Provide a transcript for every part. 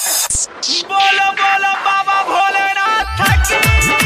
बोलो बोलो बाबा भोलेनाथ की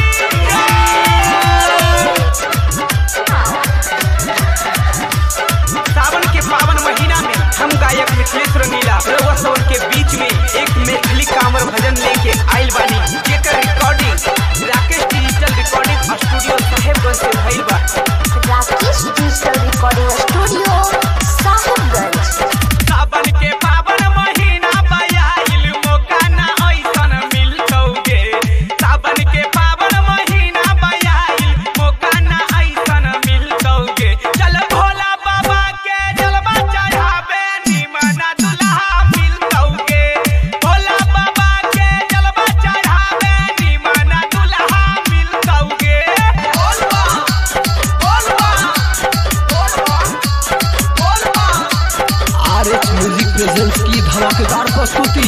सावन के पावन महीना में हम गायक मिथिलेश रंगीला रउआ सवन के बीच में एक मैथिली कांवर भजन लेके आइल बानी जेकर recording Rakesh digital recording studio Sahebganj से भइल बा Rakesh digital recording studio Sahibganj सावन के पावन महीना बयाइल मौका ना ऐसन मिलतौगे सावन के पावन महीना बयाइल मौका ना ऐसन मिलतौगे चल भोला बाबा के जलवा चढ़ावे निमना दुल्हा मिलतौगे भोला बाबा के जलवा चढ़ावे निमना दुल्हा मिलतौगे बोलबा बोलबा बोलबा बोलबा आर एच म्यूजिक प्रेजेंस की धमाकेदार प्रस्तुति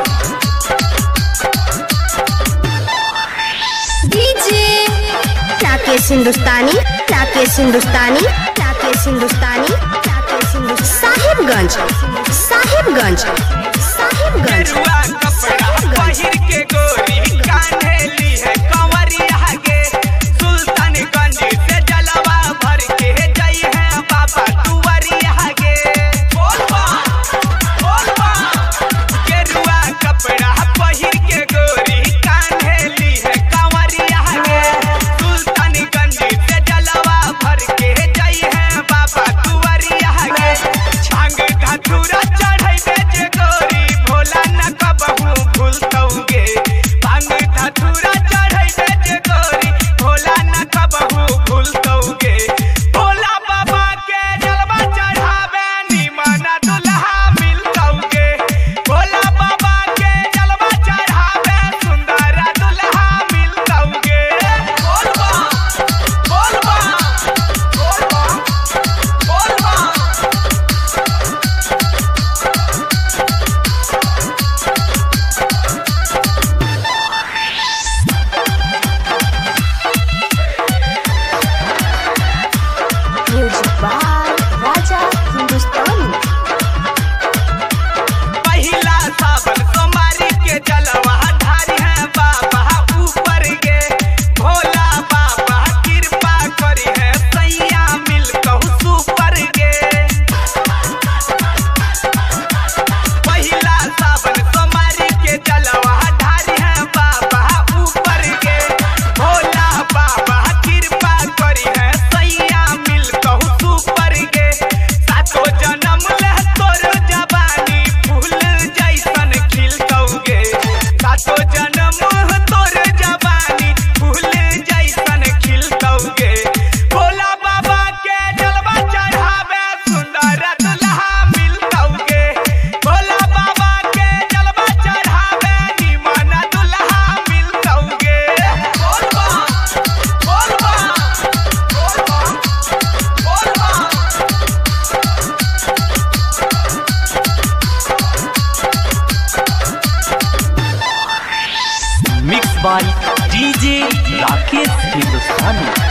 डीजे राकेश हिंदुस्तानी राकेश हिंदुस्तानी राकेश हिंदुस्तानी राकेश हिंदुस्तानी साहिबगंज साहिबगंज साहिबगंज गेरुआ कपड़ा पहिर के गोरी कान्हेली है कंवरिया के सुल्तानगंज से जलवा भर के जई है बाबा कुंवरिया के बोलबा बोलबा गेरुआ कपड़ा पहिर के गोरी कान्हेली है कंवरिया के सुल्तानगंज से जलवा भर के जई है बाबा कुंवरिया के छांग धतूरा चढ़ै जे गोरी भोला न कबहू भूलतौगे भांग धतूरा चढ़ै जे गोरी भोला न कबहू भूलतौगे भोला बाबा के जलवा चढ़ावे निमना दुल्हा मिलतौगे भोला बाबा के जलवा चढ़ावे सुंदर दुल्हा मिलतौगे बोलबा बोलबा बोलबा बोलबा म्यूजिक बाय राजा हिंदुस्तानी पहिला सावन सोमवारी के जलवा ढारी है बाबा ऊपर गे भोला बाबा कृपा करी है सैया मिल कहू सुपर गे पहिला सावन सोमवारी के जलवा ढारी है बाबा ऊपर गे भोला बाबा कृपा करी है सैया मिल कहू सुपर गे सातो जन्म ले तोर जवानी फूल जैसन खिलतौगे सातो जन्म तोर जवानी फूल जैसन खिलतौगे भोला बाबा के जलवा चढ़ावे सुंदर दुल्हा मिलतौगे भोला बाबा के जलवा चढ़ावे निमन दुल्हा मिलतौगे बोलबा बोलबा बोलबा बोलबा मिक्स बाय डीजे राकेश हिंदुस्तानी